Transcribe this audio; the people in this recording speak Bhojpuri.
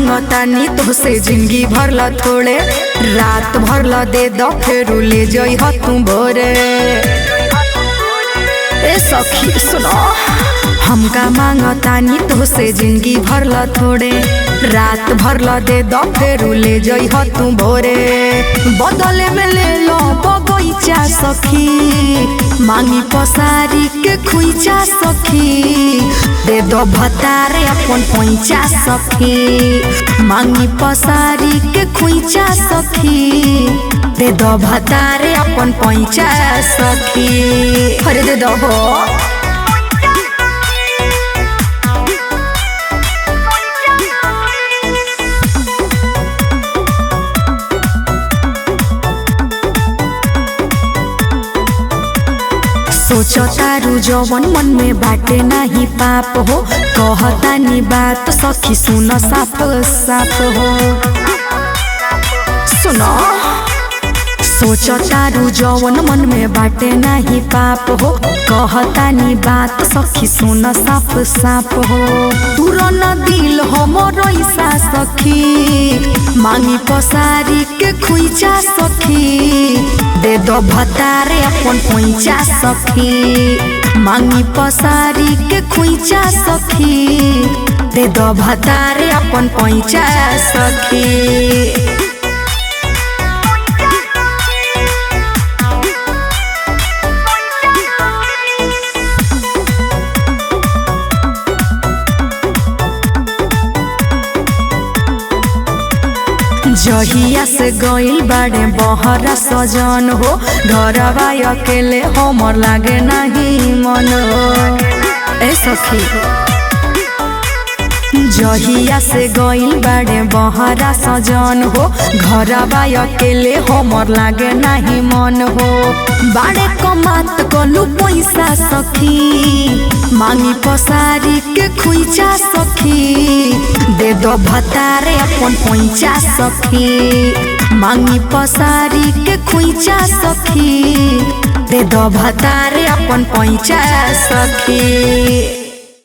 मांगतानी तोसे जिंदगी भरला थोड़े रात भरला दे दो फिर ले जई ह तू भोरे ए सखी सुनो हमका मांगतानी तोसे जिंदगी भरला थोड़े रात भरला दे दो फिर ले जई ह तू भोरे बदले में ले लो बगैचा सखी मांगी पसारी के खुईचा सखी दे दो भतारे अपन पैचा सखी मांगी पसारी के खुईचा सखी दे दो भतारे अपन पैचा सखी अरे दे दो हो सोचो तारू जवन मन में बाटे नाही पाप हो कहतानी बात सखी सुन साफ साफ हो सुनो सोचो तारू जवन मन में बाटे नाही पाप हो कहतानी बात सखी सुन साफ साफ हो तुरन दिल हमर ऐसा सखी मांगी पसारी के खुईचा सखी दे दो भतारे अपन पैचा सखी मांगी पसारी के खुईचा सखी दे दो भतारे अपन पैचा सखी जहिया से गइल बाड़े बहरा सजन हो घरवा अकेले हमर लागे नहीं मन हो ए सखी जहिया से गइल बाड़े बहरा सजन हो घरवा अकेले हमर लागे नहीं मन हो बाड़े कमात कलू पैसा सखी मांगी पसारी के खुईचा सखी दे दो भतारे अपन पैचा सखी मांगी पसारी के खुईचा सखी दे दो भतारे अपन पैचा सखी